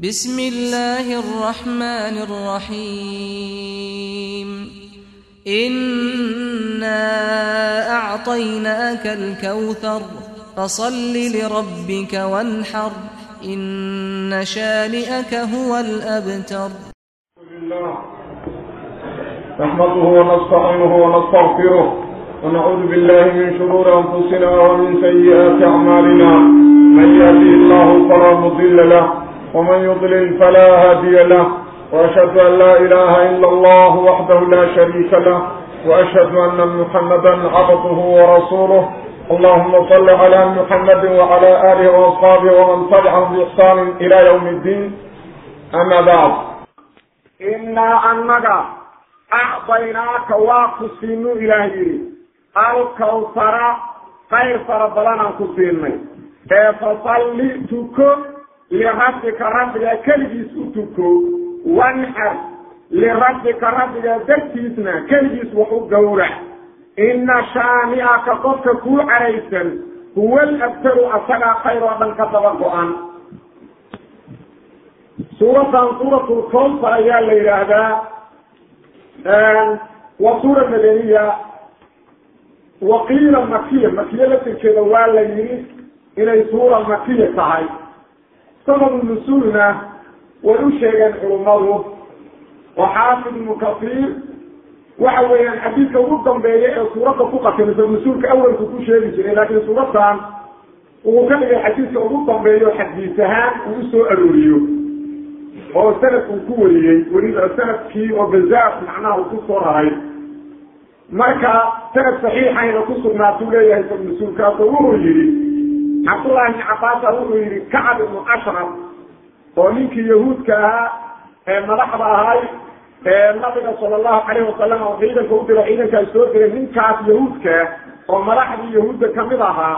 بسم الله الرحمن الرحيم إنا أعطيناك الكوثر فصل لربك وانحر إن شانئك هو الأبتر لله نحمده ونستعينه ونستغفره ونعوذ بالله من شرور أنفسنا ومن سيئات أعمالنا من يهدي الله فلا مضل له ومن يضلل فلا هادي له وأشهد أن لا إله إلا الله وحده لا شريك له وأشهد أن محمدا عبده ورسوله اللهم صل على محمد وعلى آله وأصحابه ومن تبعهم بإحسان إلى يوم الدين أما بعد innaa annaga acdaynaaka waa ku siinu ilaah yidhi alkawtara qayr fara badanaan ku siinay ee fasalli tuko lirabbika rabbiga keligiis u tuko wanxar lirabbika rabbiga dartiisna keligiis wax u gowrac inna shaani'aka qofka kuu caraysan huwa alabtaru asagaa khayr oo dhan ka daba go-an suuradan suuratul kowsar ayaa la yidhaahdaa waa suura madaniya waqiila makiya makiya laftirkeeda waa la yidhi inay suura makiya tahay sababu nusuulna way u sheegeen culummadu oo xaafid ibnu kasiir waxa weeyaan xadiidka ugu dambeeya ee suuradda ku qatimisa nusuulka awalku ku sheegi jiray laakiin suuradan uu ka dhigay xadiidka ugu dambeeyo xadiis ahaan uu usoo arooriyo oo sanad uu ku wariyey weliba sanadkii oo bazaar macnaha uu ku soo raray marka sanad saxiixayna ku sugnaatuu leeyahay mas-uulkaas oo wuxuu yidhi cabdullahi ibni cabaasa wuxuu yidhi kacab ibnu ashraf oo ninkii yahuudka ahaa ee madaxda ahay ee nabiga sala allahu calayhi wasalam oo ciidanka u diro ciidankaas soo diray ninkaas yahuudka oo madaxdii yahuudda kamid ahaa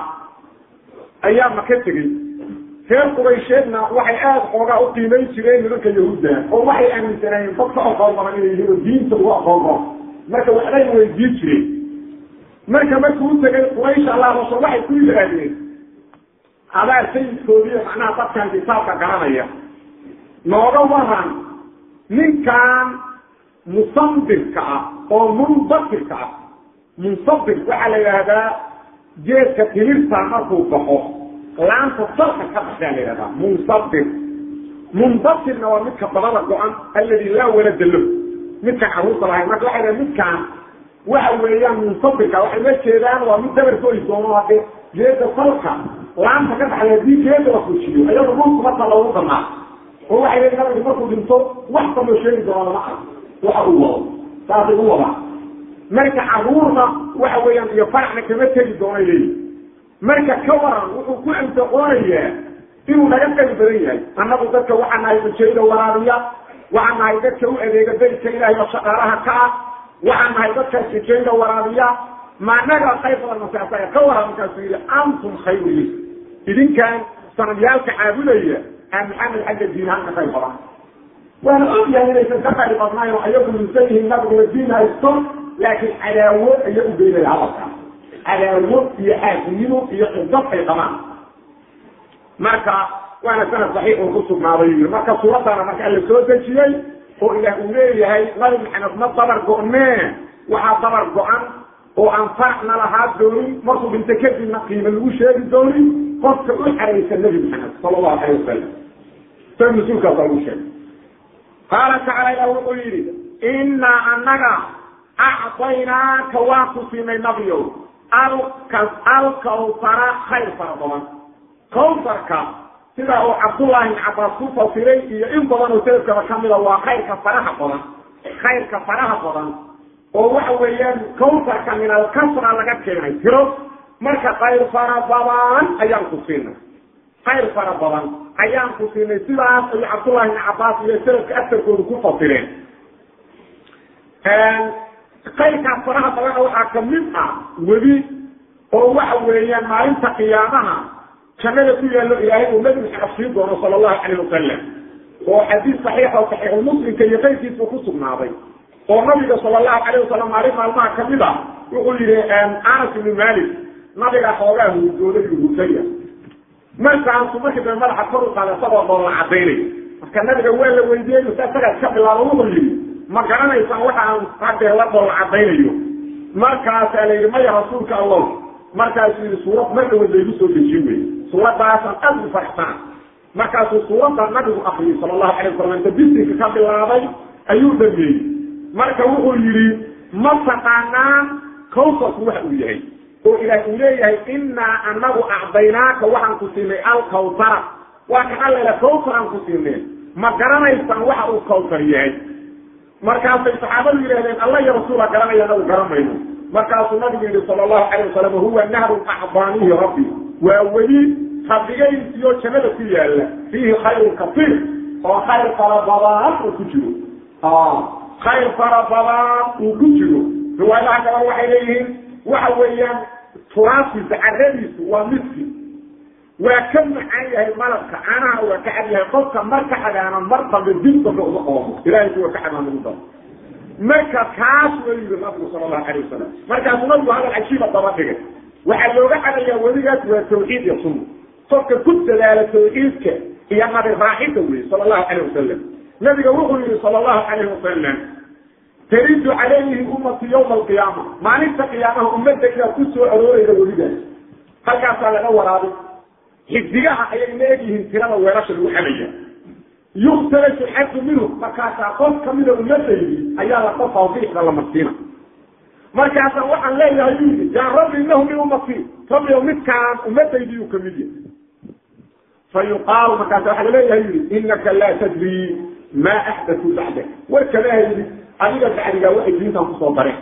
ayaa maka tegey reer quraysheedna waxay aada xoogaa u qiimayn jireen nimanka yahuudda oo waxay aaminsanaayeen dadka aqoon badan inay yihiin oo diinta ugu aqoon badan marka waxbay weydiin jireen marka markuu u tegay quraysh allaabasho waxay ku yidhaahdeen adaa sayidkoodiiyo macnaha dadkan kitaabka garanaya nooga waran ninkan musambirka ah oo munbasirka ah munsabir waxaa la yidhaahdaa geedka timirta markuu baxo laanta salka ka baxdaa la yidhahdaa munsabir munbasirna waa midka dabada go-an aladi laa walada lo midkaan caruurta lahayn marka waxay dhaha midkaan waxa weeyaan munsabirka waxay la jeedaan waa mid dabar goy doono hade geeda salka laanta ka baxday hadii geeda la fujiyo iyado dhulku marka loogu damaa oo waxay leeyiin nabigu markuu dhinto wax kaloo sheegi doona lama arko waxa uu wado saasay u wadaa marka caruurna waxa weeyaan iyo faracna kama tegi doonay leeyihin marka ka waran wuxuu ku amtaqoonayaa inuu naga qali badan yahay annagu dadka waxaa nahay ujeeda waraabiya waxaa nahay dadka u adeega daydka ilaahay oo shaqaalaha ka ah waxaa nahay dadka ujeeda waraabiya maanaga qayb badan masaasa ka waran markaasuu yidhi antum khayru li idinkan sanadyaalka caabudaya aa maxamed xagga diinahaan ka qayb badan waana ogyahay inaysan ka qayb badnayn oo ayagu minsan yihiin nabiguna diin haysto laakiin cadaawo ayaa u geynaya hadalka cadaawo iyo xaasinimo iyo qidad ay qabaan marka waana sanad saxiix uu ku sugnaaday yii marka suuraddaana marka alla soo dejiyey oo ilaah uu leeyahay nabi maxamed ma dabar go-nee waxaa dabar go-an oo aan faracna lahaa doonin markuu dhinto kadibna qiimo lagu sheegi doonin qofka u xaraysan nabi maxamed sala allahu calayh wasalam sa mas-uulkaasa lagu sheegay qaala tacala ilah wuxuu yidhi innaa annaga acdaynaaka waan ku siinay nabiyow alkawsara khayr fara badan kawsarka sida uu cabdullahi ibn cabaas ku fasiray iyo in badan oo selafkaba kamida waa khayrka faraha badan khayrka faraha badan oo waxa weeyaan kawsarka min alkasra laga keenay tiro marka khayr fara badan ayaan ku siinay khayr fara badan ayaan ku siinay sidaas ayu cabdullahi ibn cabaas iyo selafka asarkoodu ku fasireen kayrkaas faraha badana waxaa kamid ah webi oo waxa weeyaan maalinta qiyaamaha jannada ku yaallo ilaahay uu nabi maxamed sii doono sala allahu calayh wasalam oo xadiis saxiix oo saxiixulmuslimka iyo qayrkiisba ku sugnaaday oo nabiga sala allahu calayh wasalam maalin maalmaha kamid a wuxuu yihi anas ibnu malik nabiga xoogaa hurgooday hurgaya markaasu markii dambe madaxa kor u qaada isagoo dhoolla cadaynay marka nabiga waa la weydiiyey mase isagaa iska bilaabo wuxuu yidhi ma garanaysaan waxa aan haddee la dhool cadaynayo markaasaa la yidhi maya rasuulka allah markaasuu yidhi suurad mar dhawood laygu soo dejin wey suuraddaasaan aad u faraxsana markaasuu suuradda nabigu akriyey sala allahu alay wasalam inta bisinka ka bilaabay ayuu dhameeyey marka wuxuu yidhi ma taqaanaan kawsarku waxa uu yahay oo ilaah uu leeyahay innaa anagu acdaynaaka waxaan ku siinay alkawsara waa kan allela kawsar aan ku siinay ma garanaysaan waxa uu kawsar yahay markaasay saxaabadu yidhahdeen alla iyo rasuula garanaya anagu garanayno markaasuu nabigu yidhi sala allahu calayh wasalam huwa nahrun acdaanihi rabbi waa weli rabbigaysiyo jannada ku yaalla fiihi khayrun kasiir oo khayr fara badan uu ku jiro khayr fara badan uu ku jiro riwaayadaha gaban waxay leeyihiin waxa weeyaan turaasiisa caradiisu waa miski waa ka macaan yahay malabka caanaha waa ka cad yahay qofka mar ka cadaana mar dambe dib dambe uma oomo ilahay kuwa ka cadaan ugu daro marka kaas wa yidhi nabigu sala allahu alay wasalam markaasuu nabigu hadal cajiiba daba dhigay waxaa looga cadayaa weligaas waa tawxiid iyo sunna qofka ku dadaala tawxiidka iyo nabi raaxida wey sala allahu calayh wasalam nabiga wuxuu yihi sala allahu calayh wasalam taridu calayhi ummati yawma alqiyaama maalinta qiyaamaha ummadayda ku soo aroorayda weligaas halkaasaa laga waraabay xigdigaha ayay la egyihiin tirada weelasha lagu xamaya yuktalashu xadu minhu markaasaa qof kamida ummadaydi ayaa la qofaa bixda la marsiina markaasaa waxaan leeyahay u yidhi yaa rabbi inahu min ummati rabbiyo midkaan ummadaydi uu kamid yahay fa yuqaalu markaasa waxaa laleeyahay yidhi inaka laa tadri maa axdatu bacdak warkama haydi adiga bacdigaa waxay diintan kusoo dareen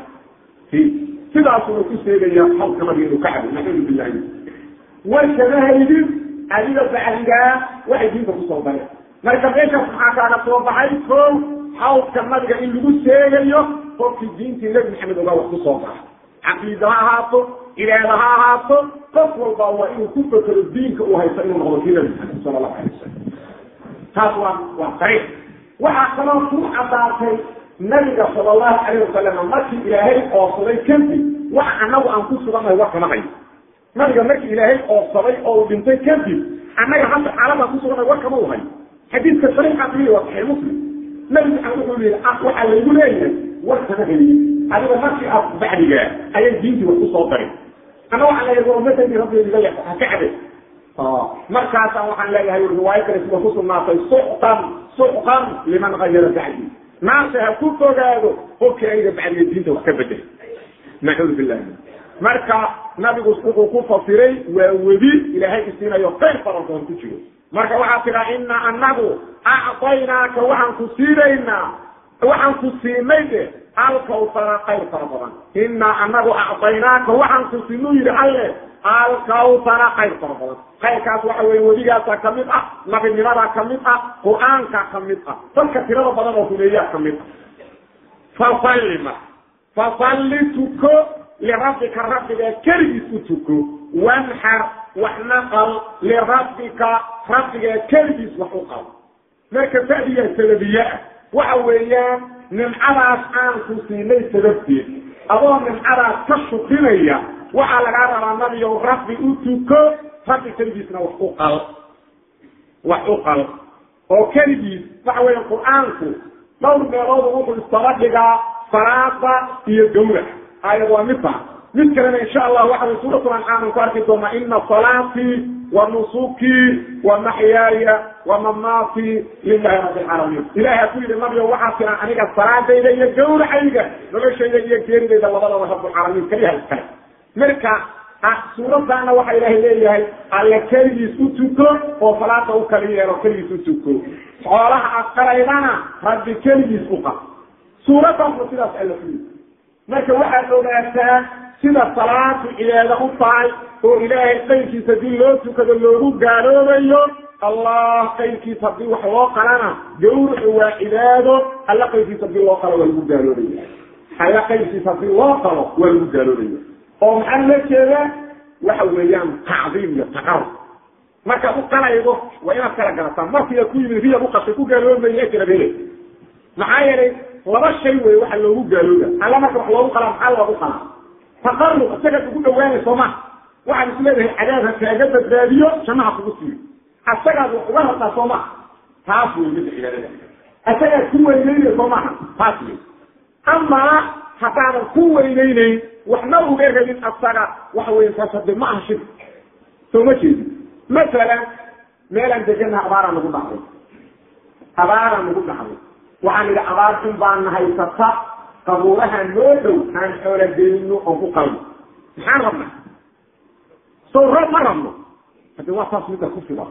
sidaasuna ku sheegaya halka nabiga inuu ka cabo naxudu billahi warkama haydin adiga bacdigaa waxay diinta kusoo dareen marka meeshaas maxaa kaaga soo baxay ko xawdka nabiga in lagu sheegayo qofkii diintii nebi maxamed ogaa wax kusoo bara caqiida ha ahaato ilaada ha ahaato qof walba waa inuu ku fekero diinka uu haysto inuu noqdo kii nebi maxamed sala allahu alay wasalam taas waa waa dariiq waxaa kaloo ku cadaatay nabiga sala allahu calayh wasalam markii ilaahay oobsaday kadib wax annagu aan ku sugannahay war kama hayo nabiga markii ilaahay oobsaday oo uu dhintay kadib annaga hadda xaaladaan ku sugannahay war kama u hayo xadiidka sariixa ku yii waa saxiix muslim nabi maxamed wuxuu yihi waxaa laygu leeyahay war kama hayi adiga markii aad bacdigaa ayay diintii wax kusoo darin ana waxaan leeyahay waa ummadaydi rabbiga ha ka cabe markaasaan waxaan leeyahay riwaayo kale sida ku sugnaatay suxqan suxqan liman gayara bacdi naarta ha ku fogaado qofkii ayga bacdiga diinta wax ka bedel nacuudu billahi marka nabigu wuxuu ku fasiray waa webi ilaahay isiinayo khayr fara badan ku jiro marka waxaa tiraa ina anagu acطaynaaka waxaan ku siinaynaa waxaan ku siinay de alkawsara khayr fara badan inaa anagu acطaynaaka waxaan ku siinuu yidhi alle alkawsara khayr fara badan khayrkaas waxa weye weligaasaa kamid ah nabinimadaa kamid ah qur-aankaa kamid ah dadka tirada badan oo huleeyaa kamid ah fasalli ma fasalli tuko lirabbika rabbiga keligiis u tuko wanxar wax naqal lirabbika rabbiga keligiis wax u qabo marka fadiya sababiye ah waxa weeyaan nimcadaas aan ku siinay sababteed adoo nimcadaas ka shukrinaya waxaa lagaa rabaa nabiyow rabbi u tuko rabbi keligiisna wax u qal wax u qal oo keligiis waxa weya qur-aanku dhowr meeloodu wuxuu isdaba dhigaa salaada iyo gawrac aayad waa midta mid kalena insha allah waxa way suuratu ancaam ku arki doonaa ina salaatii wa nusukii wa maxyaaya wa mamaatii lilahi rabbi alcaalamiin ilahay ku yidhi nabiyo waxaa tiraa aniga salaadayda iyo gawracayga noloshayda iyo geeridayda labadaba rabbulcaalamiin kaliyaha iskale marka suuradaana waxa ilaahay leeyahay alle keligiis u tuko oo salaada u kali yeelo keligiis u tuko xoolaha aqalaydana rabbi keligiis u qab suuradaasna sidaas alla ku yidhi marka waxaad ogaataa sida salaadu cibaado u tahay oo ilaahay qayrkiisa haddii loo tukado loogu gaaloobayo allah qayrkiisa haddii wax loo qalana gawracu waa cibaado alla qayrkiisa hadii loo qalo waa lagu gaaloobaya alla qayrkiisa hadii loo qalo waa lagu gaaloobaya oo maxaa la jeedaa waxa weeyaan tacdiim iyo taqarub markaad u qalaydo waa inaad kala garataa markiia ku yimid riya uqashay ku gaaloobmaya kala hele maxaa yeelay laba shay wey waxa loogu gaalooba alla marka wax loogu qalaa maxaa loogu qalaa taqarub isagaad ugu dhawaanay sooma waxaad is leedahay cadaab ha kaaga badbaadiyo jannaha kugu siiyo asagaad wax uga rabtaa sooma taas wey midda cibaadada asagaad ku weyneynay soo maaha taas wey amaa haddaadan ku weyneyneyn waxna uga rabin asaga waxa weya taas hade ma aha shirk soo ma jeedin masalan meelaan deganaha abaaraa nagu dhacday abaaraa nagu dhacday waxaan idhi abaar xun baana haysata qabuuraha noo dhow aan xoola gelino oon ku qalno maxaan rabnaa sow roob ma rabno hade waa taas midda ku filan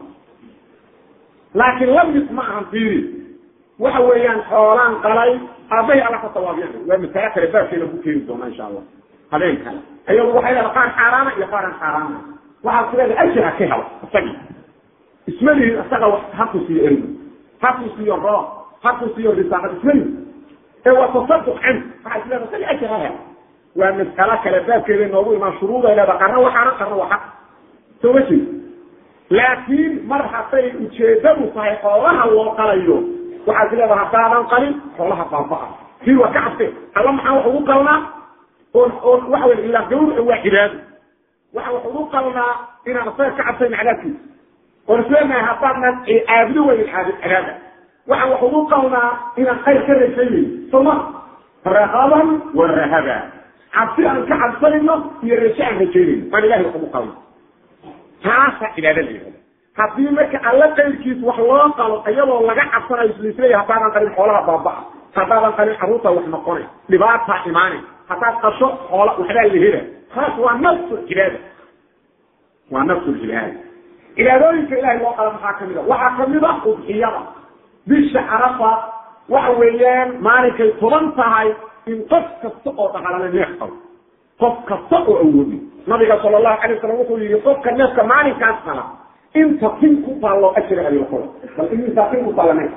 laakiin lamid ma ahan fiiri waxa weeyaan xoolaan qalay aabahay alla ka sawaabiyaan waa masale kale baabkeena ku keeni doona insha allah habeen kale ayagu waxay leedahay qaar xaaraana iyo qaar aan xaaraana waxaad ku leedahay ajir ha ka helo isagii ismalihin isaga haku siiyo ergo haku siiyo roob haku siiyo risaaqad ismalihin ee waa tasaduq can waxaa is leedahay isaga ajir ha helo waa mas'alo kale baabkeeda noogu imaan shuruuday leedahay qarna waxaana qarna waa xaq soo ma jeed laakiin mar hadday ujeedadu tahay xoolaha loo qalayo waxaad is leedahay haddaadan qalin xoolaha baaba-a kii waa ka cabse alla maxaa wax ugu qalnaa oon oon waxa wey ilaa gawraca waa cibaado waxa wax ugu qalnaa inaan isaga ka cabsayn cadaabkiisa oon isleenahay haddaadnan caabudo weyn cadaaba waxaan wax ugu qalnaa inaan khayr ka rajaynayn soma raqaban wa rahaba cabsi aan ka cabsanayno iyo raje aan rajaynayno waan ilahay wax ugu qalna taasa cibaado la yihahda haddii marka alla qayrkiis wax loo qalo iyadoo laga cabsanayo islislaya haddaadan qalin xoolaha baaba-a haddaadan qalin carruurta wax noqonay dhibaataa imaanay haddaad qasho xoola waxbaa la hela taas waa nafsu cibaada waa nafsu cibaada cibaadooyinka ilahay loo qala maxaa kamid a waxaa kamid a udxiyada bisha carafa waxa weeyaan maalinkay toban tahay in qof kasta oo dhaqalana neef qabo qof kasta oo awoodi nabiga sala allahu alay wasalam wuxuu yihi qofka neefka maalinkaas qala inta tin ku taallo ajira abilqola bal intaa tin ku taalla neef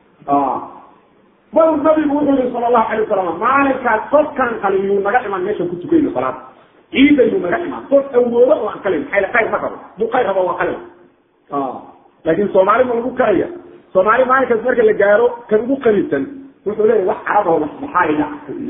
bal nabigu wuxuu yihi sala allahu alay wasalam maalinkaas qofkaan qalin yuu naga imaan meeshan ku tukayno salaada ciida yuu naga imaan qof awoodo oo aan qalin maxay qayr ma rabo duu qayr rabo waa qalin laakiin soomaali ma lagu karaya soomaali maalinkaas marka la gaaro kan ugu qanisan wuxuu leeyahy wax carab oo maxaaliga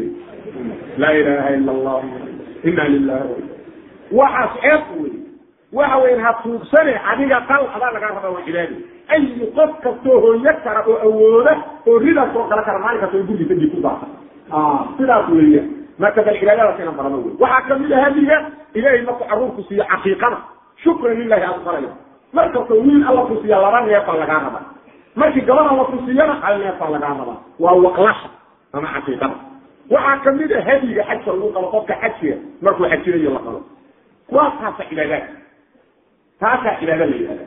laa ilaha ila allah ina lilahi waxaas ceeb wey waxa weyan ha tuugsane adiga qal adaa lagaa raba waa cibaadi ayi qof kastoo hooyo kara oo awooda oo ridaas oo kala kara maalinkaas oo gurgiisa dib ku daasa sidaas weeya marka bal cibaadadaas inaan barano wey waxaa kamid a hadiga ilahay markuu caruurku siiyo caqiiqada shukran lilahi aad farayo markastoo wiil alla ku siiya laba neefaa lagaa raba markii gaban alla ku siiyana hal neefaa lagaa raba waa waqlasha ama caqiiqada waxaa kamid a hadiga xajka lagu qabo qofka xajiga markuu xajinayo la qabo kuwaas taasa cibaadaad taasaa cibaada la yihahda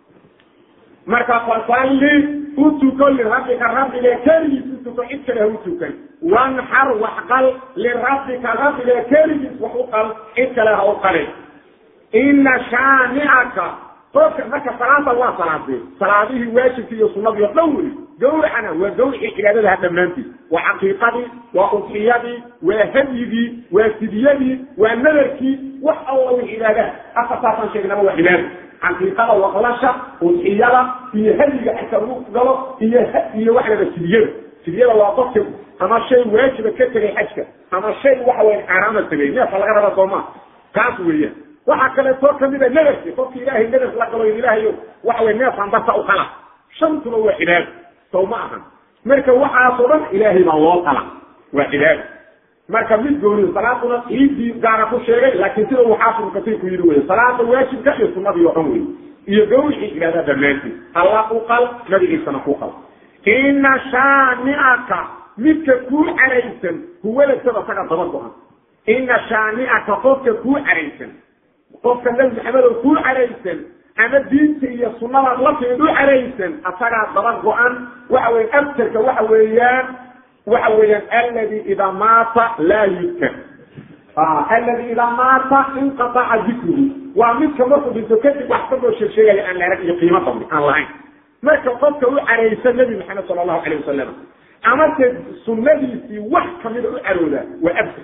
marka fasalli u tuko lirabbika rabbiga keligiis u tuko cid kale ha u tukan wanxar wax qal lirabbika rabbiga keligiis wax u qal cid kale ha u qalin ina shaani'aka qofka marka salaada waa salaadee salaadihii waajibkii iyo sunadii o dhan wey gawracana waa gawricii cibaadadaha dhammaantiis waa caqiiqadii waa udxiyadii waa hadyigii waa fidyadii waa nadarkii wax alla wi cibaadaha afartaasaan sheegnaba waa cibaada caqiiqada waqlasha udxiyada iyo hadyiga xagka lagu galo iyo iyo waxa lada fidyada fidyada waa qofka ama shay waajiba ka tegay xajka ama shay waxa weya xaaraama tegay neefka laga raba sooma kaas weeyaan waxaa kaleetoo kamid a nadarki qofki ilaahay nadar la galo ilaahayo waxa wey neefaan darta u qala shantuba waa cibaado sow ma ahan marka waxaasoo dhan ilaahay baa loo qala waa cibaado marka mid gooni salaaduna ciidii gaara ku sheegay laakiin sida uu xaafidku kasiirku yidhi wey salaada waajibka iyo sunadii oo dhan wey iyo gawricii cibaada dhammaantii allah u qal nabigiisana ku qal ina shaani'aka midka kuu caraysan huwalasaba saga daba go-an ina shaani'aka qofka kuu caraysan qofka nabi maxamed oo kuu caraysan ama diinta iyo sunadaad la timid u caraysan asagaa daba go-an waxa weya abtarka waxa weeyaan waxa weeyaan aladi idaa maata laa yudkar aladi idaa maata inqataca dikruhu waa midka markuu dhinto kadib wax kasoo sheegsheegaya aan la arag iyo qiimo dabni aan lahayn marka qofka u caraysan nabi maxamed sala allahu alayh wasalam amase sunadiisii wax kamida u carooda waa abtar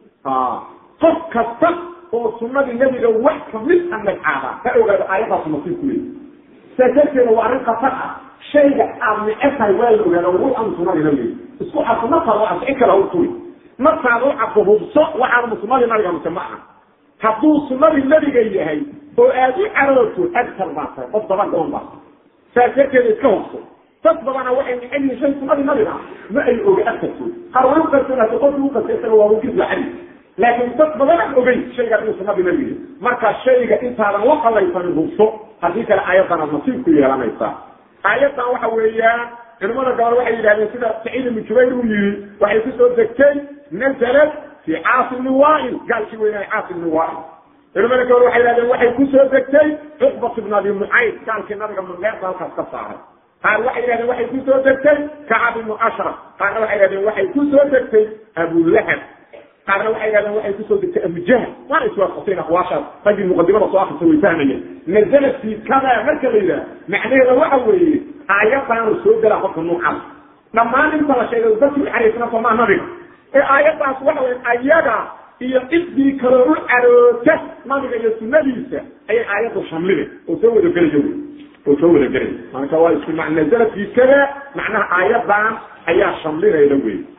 qof kasta oo sunadii nabiga wax kamid a nagcaada ha ogaado aayadaas nasiib ku leeyi saas darteeda waa arrin khatar ah shayga aad necebtahay waa la ogaada wu an sunadii nabiga isku cadfo markaad u cadfo in kale ha u turi markaad u cadfo hubso waxaanu sunadii nabiga mise ma aha hadduu sunadii nabiga yahay oo aad u carooto agtar baa tahay qof daba goon baa saas darteeda iska hubso dad badana waxay necel yihiin shay sunadii nabiga ma ay oga agtarkood qaar way uqarsanaato qofkii uqarsa isaga waa wajid lacali laakiin dad badan aan ogeyn shaygan inuu sunadii nabiga marka shayga intaadan la qalaysanin hubso haddii kale aayaddan aad nasiib ku yeelanaysaa aayaddan waxa weeyaan culimada gobol waxay yidhahdeen sida saciid ibnu jubayr uu yihi waxay kusoo degtay nazalat fi caasi ibni waail gaalkii weynaaye caasi ibni waail culimada gobol waxay yidhahdeen waxay kusoo degtay cuqbat ibn abi mucayd gaalkii nabiga mudheerta halkaas ka saaray qaar waxay yidhahdeen waxay kusoo degtay kacab ibnu ashraf qaarna waxay yidhahdeen waxay kusoo degtay abulahab qaarna waxay yidhahdeen waxay kusoo degtay abujahl waana iswaafaqsayn aqwaashaas raggii muqadimada soo akrisa way fahmayeen nazalat fi kada marka la yidhaha macnaheeda waxa weeye aayadaanu soo gelaa qofka nuucaas dhammaan inta la sheegay dadkii uxariisna somaa nabiga ee aayadaas waxa weye ayaga iyo cidii kaloo u caroota nabiga iyo sunadiisa ayay aayaddu shamlina oo soo wada gelaya wey oo soo wada gelaya marka waa isku ma nazalat fi kada macnaha aayadan ayaa shamlinayda wey